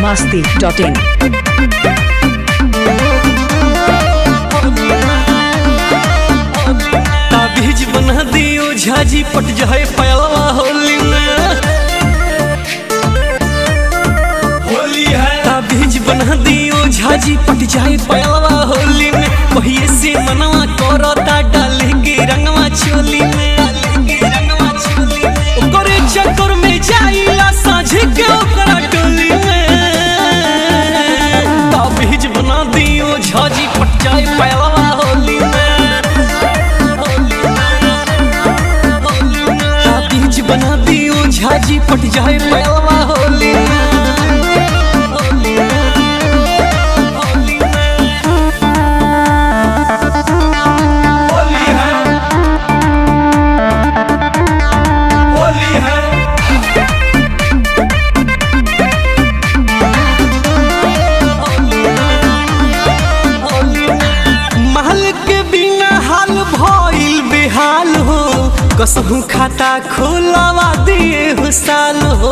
masti.in. ताबीज बना दियो झाजी पट जाए पयलवा होली में होली है ताबीज बना दियो झाजी पट जाए पयलवा होली में पहिए से मनवा करता डाले के रंगवा चोली में डाले के रंगवा चोली में ओकरे चक्कर में जाइला साझे के ओकरा टोली में ताबीज बना दियो झाजी पट जाए पयलवा होली में बीज बना दियो झाजी पट जाए पयलवा होली होली है होली है महल के बिना हाल भइल बेहाल हो कसहू खाता खोलवा दिए हो साल हो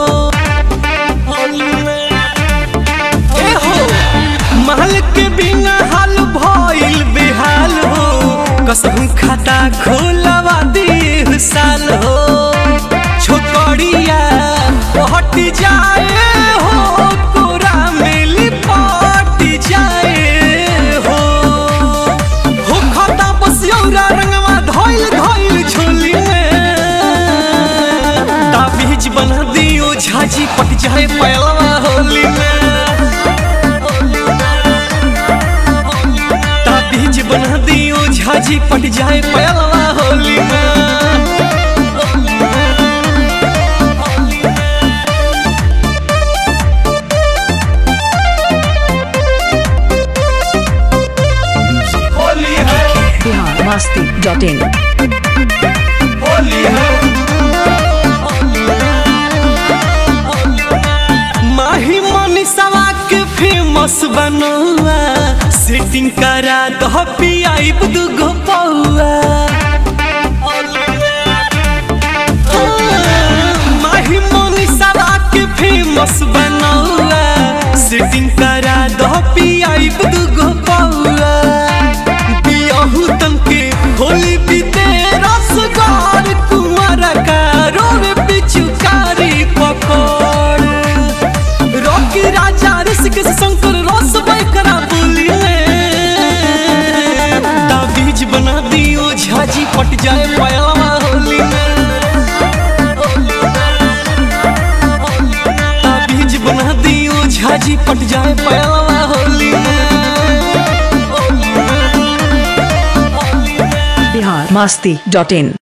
ए हो महल के बिना हाल भइल बेहाल हो कसहू खाता खोलवा दिए हो साल हो छोकरिया हट जाए हो कोरा में लिपट जाए हो हो खाता बसियौरा रंगवा धइल धइल झोली में ताबीज बना दियो झाजी पट जाए पयलवा होली में ताबीज बना दियो झाजी पट जाए पयलवा होली में होली है Bihar masti.in. होली है माही मनीषवा के फेमस बनौआ सेटिंग करा दह पियाइब दुगो पौआ माही मनीषवा के फेमस बनौआ सेटिंग करा दह पियाइब दुगो पौआ बियाहू तनके होली बीते रसगार कुमार का रोवे पिचुकारी पकड़ रॉकी राजा ऋषिक शंकर रस करा बोली ताबीज बना दियो झाजी पट जाए पयलवा होली में ताबीज बना दियो झाजी पट जाए पयलवा होली में Bihar masti.in.